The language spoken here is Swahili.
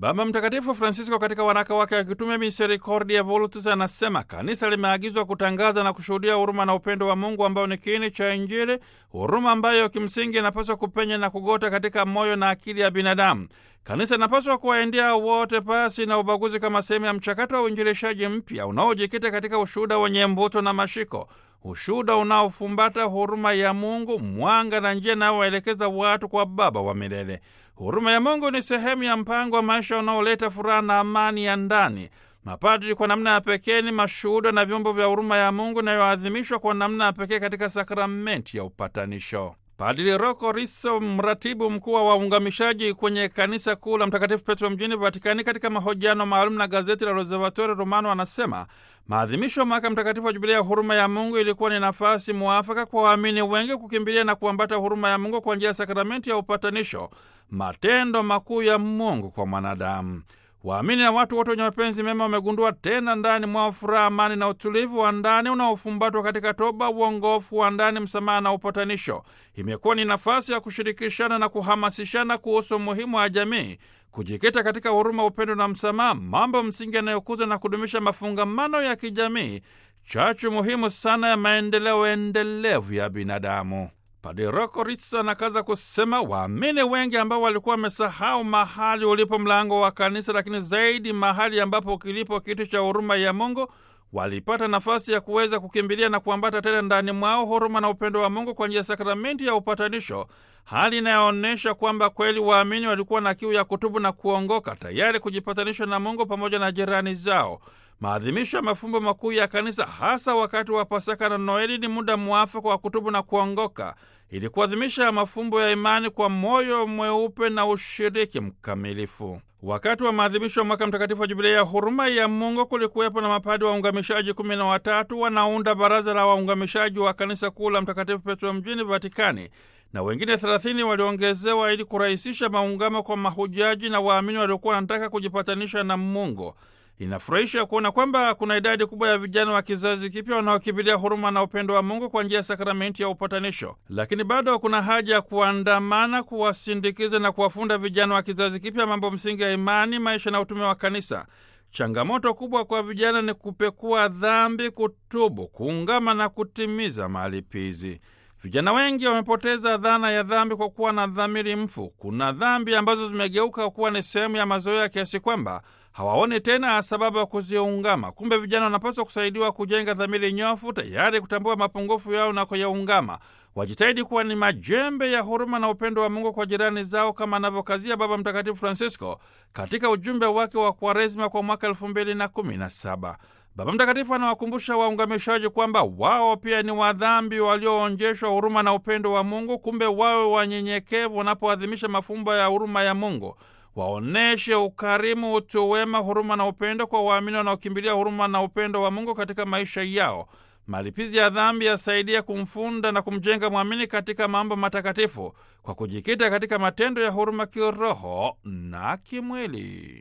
Baba Mtakatifu Francisco katika waraka wake wa kitume Misericordia Volutus anasema kanisa limeagizwa kutangaza na kushuhudia huruma na upendo wa Mungu ambao ni kiini cha Injili, huruma ambayo kimsingi inapaswa kupenya na kugota katika moyo na akili ya binadamu. Kanisa linapaswa kuwaendea wote pasi na ubaguzi, kama sehemu ya mchakato wa uinjilishaji mpya unaojikita katika ushuhuda wenye mvuto na mashiko, ushuhuda unaofumbata huruma ya Mungu, mwanga na njia inayowaelekeza watu kwa Baba wa milele. Huruma ya Mungu ni sehemu ya mpango wa maisha unaoleta furaha na amani ya ndani. Mapadri kwa namna ya pekee ni mashuhuda na vyombo vya huruma ya Mungu inayoadhimishwa kwa namna ya pekee katika sakramenti ya upatanisho. Padri Rocco Riso, mratibu mkuu wa waungamishaji kwenye kanisa kuu la Mtakatifu Petro mjini Vatikani, katika mahojiano maalum na gazeti la Osservatore Romano, anasema maadhimisho ya mwaka mtakatifu wa Jubilia ya huruma ya Mungu ilikuwa ni nafasi mwafaka kwa waamini wengi kukimbilia na kuambata huruma ya Mungu kwa njia ya sakramenti ya upatanisho, matendo makuu ya Mungu kwa mwanadamu. Waamini na watu wote wenye mapenzi mema wamegundua tena ndani mwao furaha, amani na utulivu wa ndani unaofumbatwa katika toba, uongofu wa ndani, msamaha na upatanisho. Imekuwa ni nafasi ya kushirikishana na kuhamasishana kuhusu umuhimu wa jamii kujikita katika huruma, upendo na msamaha, mambo msingi yanayokuza na kudumisha mafungamano ya kijamii, chachu muhimu sana ya maendeleo endelevu ya binadamu. Padre Rocco Rizzo anakaza kusema waamini wengi ambao walikuwa wamesahau mahali ulipo mlango wa kanisa, lakini zaidi mahali ambapo kilipo kitu cha huruma ya Mungu, walipata nafasi ya kuweza kukimbilia na kuambata tena ndani mwao huruma na upendo wa Mungu kwa njia ya sakramenti ya upatanisho, hali inayoonyesha kwamba kweli waamini walikuwa na kiu ya kutubu na kuongoka, tayari kujipatanisha na Mungu pamoja na jirani zao. Maadhimisho ya mafumbo makuu ya kanisa hasa wakati wa Pasaka na Noeli ni muda mwafaka wa kutubu na kuongoka ili kuadhimisha mafumbo ya imani kwa moyo mweupe na ushiriki mkamilifu. Wakati wa maadhimisho ya mwaka mtakatifu wa Jubilia ya huruma ya Mungu kulikuwepo na mapadi waungamishaji kumi na watatu wanaunda baraza la waungamishaji wa kanisa kuu la Mtakatifu Petro mjini Vatikani, na wengine thelathini waliongezewa ili kurahisisha maungamo kwa mahujaji na waamini waliokuwa wanataka kujipatanisha na Mungu. Inafurahisha kuona kwamba kuna idadi kubwa ya vijana wa kizazi kipya wanaokimbilia huruma na upendo wa Mungu kwa njia ya sakramenti ya upatanisho, lakini bado kuna haja ya kuandamana, kuwasindikiza na kuwafunda vijana wa kizazi kipya mambo msingi ya imani, maisha na utume wa kanisa. Changamoto kubwa kwa vijana ni kupekua dhambi, kutubu, kuungama na kutimiza malipizi. Vijana wengi wamepoteza dhana ya dhambi kwa kuwa na dhamiri mfu. Kuna dhambi ambazo zimegeuka kuwa ni sehemu ya mazoea kiasi kwamba hawaoni tena sababu ya kuziungama. Kumbe vijana wanapaswa kusaidiwa kujenga dhamiri nyofu, tayari kutambua mapungufu yao na kuyaungama. Wajitahidi kuwa ni majembe ya huruma na upendo wa Mungu kwa jirani zao, kama anavyokazia Baba Mtakatifu Francisco katika ujumbe wake wa Kwaresima kwa mwaka elfu mbili na kumi na saba. Baba Mtakatifu anawakumbusha waungamishaji kwamba wao pia ni wadhambi walioonjeshwa huruma na upendo wa Mungu. Kumbe wawe wanyenyekevu wanapoadhimisha mafumbo ya huruma ya Mungu. Waoneshe ukarimu, utu wema, huruma na upendo kwa waamini wanaokimbilia huruma na upendo wa Mungu katika maisha yao. Malipizi ya dhambi yasaidia kumfunda na kumjenga mwamini katika mambo matakatifu kwa kujikita katika matendo ya huruma kiroho na kimwili.